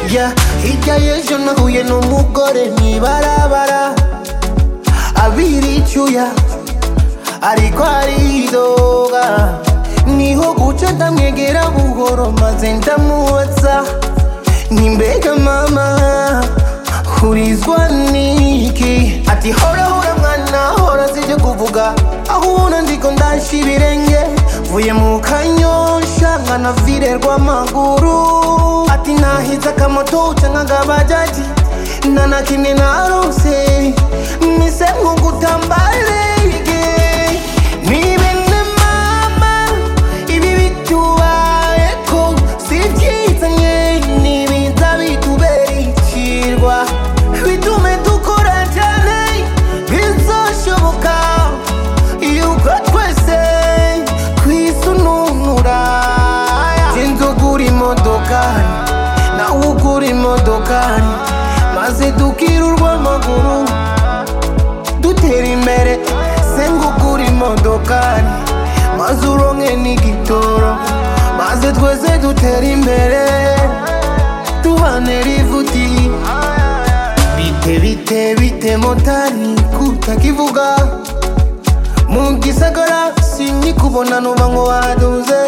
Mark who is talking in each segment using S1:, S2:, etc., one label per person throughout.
S1: yeah, hirya y'ejo nahuye n'umugore mwibarabara abiri icyuya ariko aridoga niho guca ndamwegera buhoro maze ndamubaza ni mbega mama hurizwa niki ati hora hora mwana hora sibyo kuvuga aho ubona ndiko ndasha ibirenge vuye mu kanyosha nkanavirerwa amaguru ati nahize akamoto canke agabajaji nta na kimwe narose mise nk'ugutambarege ni bene mama ibi bitubayeko si byiza nye nibiza bitubera ikirwa bitume dukora cyane bizoshoboka yuko twese twisununura sinzi ugura imodokari nawe ugura imodokari maze dukirurwa amaguru dutera imbere senga ugura imodokari maze uronke n'igitoro maze twese dutera imbere tubane rivuti bite bite bite motari kutakivuga mu gisagara sinyikubona nuba ngo waduze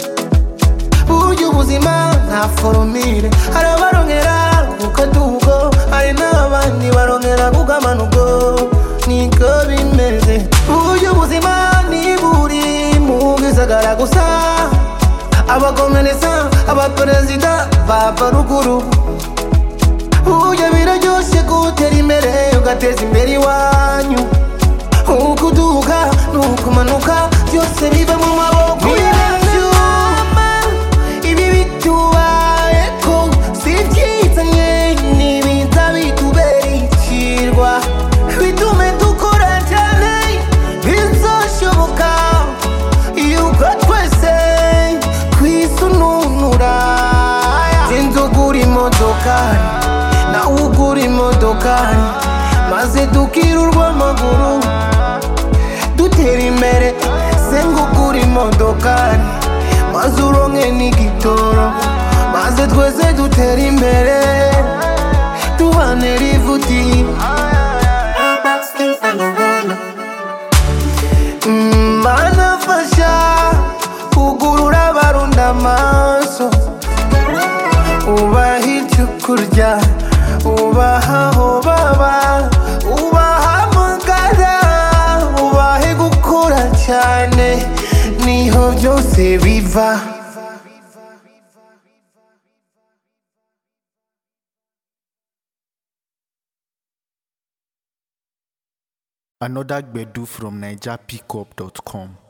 S1: burya ubuzima nta foromire hari abarongera ku kadugo hari n'abandi barongera ku kamanugo niko bimeze burya ubuzima ni buri mu gisagara gusa abakomeresa abaperezida bava ruguru burya biraryoshe gutera imbere ugateza imbere iwanyu ukuduga nukumanuka byose biva mu maboko yacu ibi bitubayeko si byiza nye nibiza bitubera ikirwa bitume dukora cyane bizoshoboka yuko twese twisununura sinzi ugura imodokari nawe ugura imodokari maze dukirurwa amaguru dutera imbere senga ugura imodokari maze uronke n'igitoro maze twese dutera imbere tubane rivuti Mm, manafasha kugurura abarunda amaso ubaha icyo kurya ubaha aho baba ubahamagara ubahe gukora cyane niho byose biva
S2: Another Gbedu from NigerPickup.com.